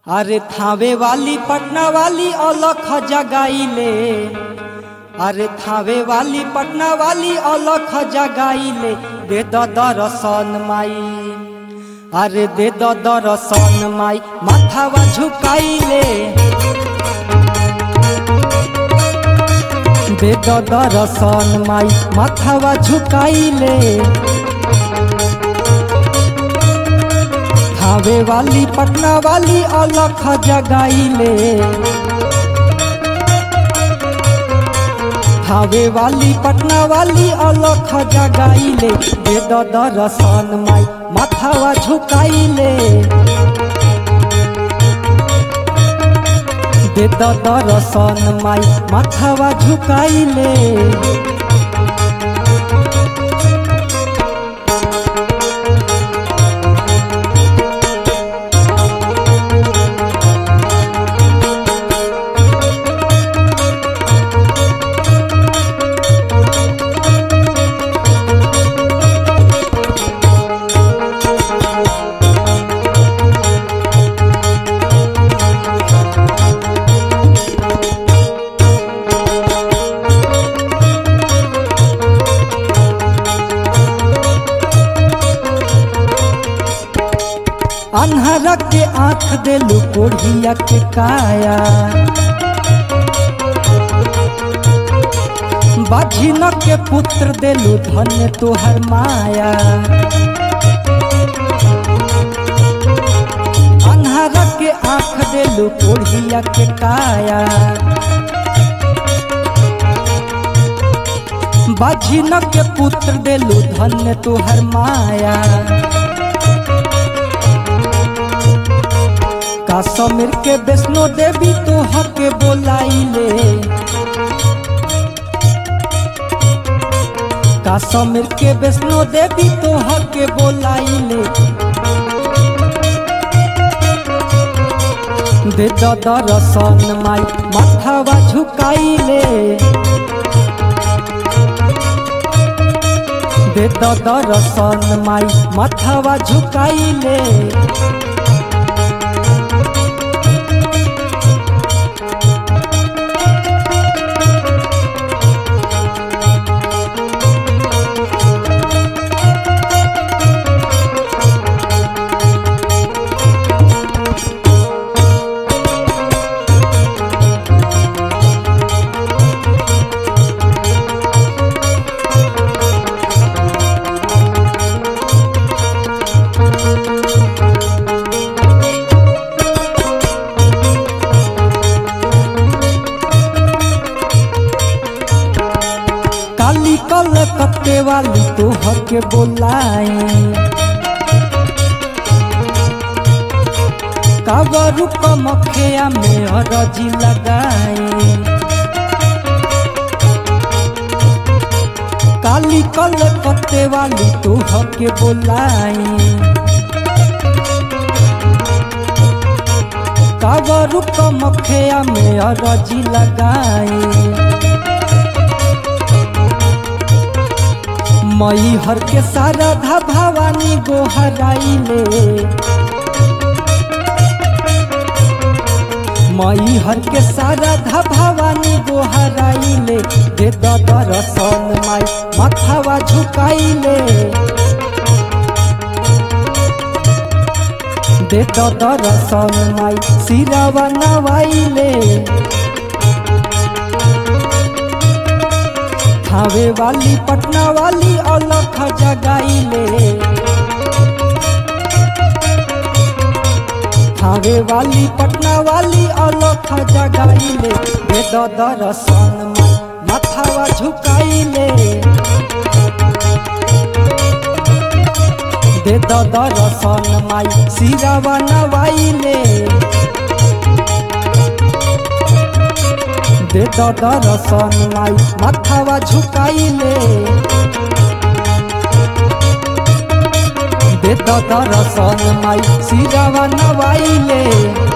अरे थावे वाली पटना वाली अलख जगाइले अरे थावे वाली पटना वाली अलख जगाइले दे द दर्शन माई अरे दे द दर्शन माई माथावा झुकाइले दे द दर्शन माई माथावा झुकाइले थावे वाली पटना वाली अलख जगाइले थावे वाली पटना वाली अलख जगाइले दे द दर्शन माई माथावा झुकाइले दे द दर्शन माई माथावा झुकाइले अन्हर के आंख देलू कोढ़िया के काया बाझिन के पुत्र देलू धन्य तोहर माया अन्हर के आंख देलू कोढ़िया के काया बाझिन के पुत्र देलू धन्य तोहर माया काश्मीर के वैष्णो देवी तो हके बोलाइले काश्मीर के वैष्णो देवी तो हके बोलाइले दे द दर्शन माई माथावा झुकाइले दे द दर्शन माई माथावा झुकाइले काली कल कत्ते वाली तो हके बोलाई काबरू कमखिया में अरजी लगाई काली कल कत्ते वाली तो हके बोलाई काबरू कमखिया में अरजी लगाई मई हर के सारा धा भवानी गोहराइले मई हर के सारा धा भवानी गोहराइले दे द दर्शन माई माथावा झुकाइले दे द दर्शन माई सिरावा नवाइले थावे वाली पटना वाली अलख जगाइले थावे वाली पटना वाली अलख जगाइले दे द दर्शन माथावा झुकाइले दे द दर्शन माई सिरावा नवाइले दे द दर्शन माई माथावा झुकाइले दे द दर्शन माई सिरावा नवाइले